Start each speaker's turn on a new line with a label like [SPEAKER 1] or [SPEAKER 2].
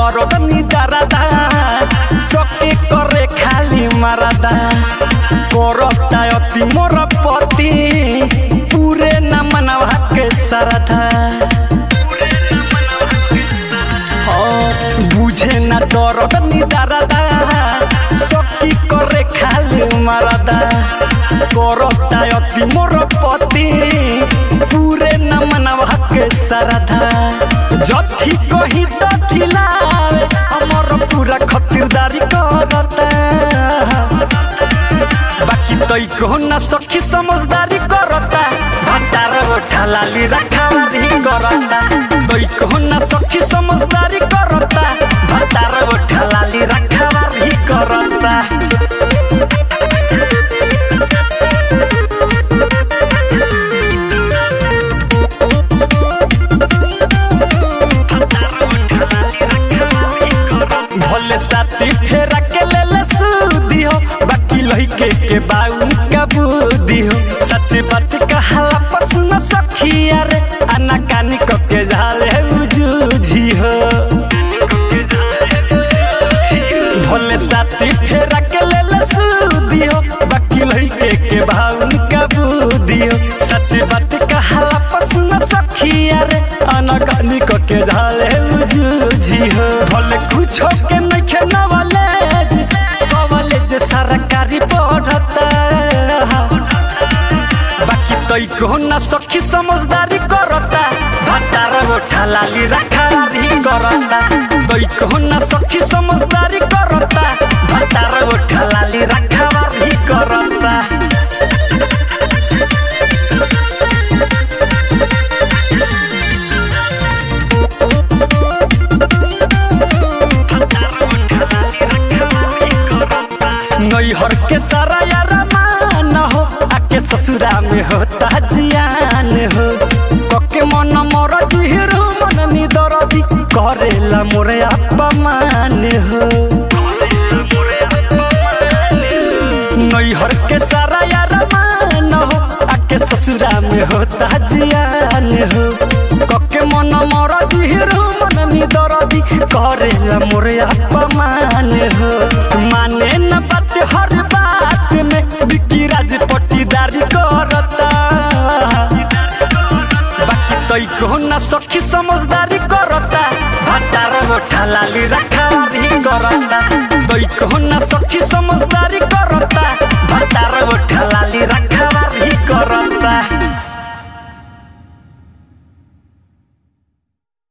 [SPEAKER 1] दरद निदारदा सके करे खाली मारदा करता अति मोर पति पूरे न मनवा के सरधा बुझे न दरद निदारदा सकी करे खाली मारदा करता अति मोर पति पूरे न मनवा के सरधा जथी कही तथी लावे हमर पूरा खतिरदारी करता बाकी तई कहो ना सखी समझदारी करता भटार ओठा लाली रखावारी करता तई कहो ना सखी समझदारी करता भटार ओठा लाली रखावारी करता भले साथी फेरा के ले ले सूदी हो बाकी लइके के बाउन का बुद्धि हो सच्ची बात कहाला पसंद सखिया रे आना कानी को के झाले उजूझी हो भले साथी फेरा के ले ले सूदी हो बाकी लइके के बाउन का बुद्धि हो सच्ची बात कहाला पसंद सखिया रे आना कानी को के झाले उजूझी हो भले कुछ के नहीं खेना वाले कॉलेज सरकारी पढ़ता बाकी तई को ना सखी समझदारी करता भटार ओठा लाली रखारी करता तई को ना सखी समझदारी करता भटार ओठा लाली रखारी करता नैहर के सारा यार मान हो आके ससुरा में होता जियान हो कके मन मोर जुहिरो मन निदरदी करेला मोरे अपमान हो नैहर के सारा यार मान हो आके ससुरा में होता जियान हो कके मन मोर जुहिरो मन निदरदी करेला मोरे अपमान हो माने न बात हर बात में बिकी राज पट्टीदारी करता बाकी तई को ना सखी समझदारी करता भटार ओठा लाली रखारी करता तई को ना सखी समझदारी करता भटार ओठा लाली रखारी करता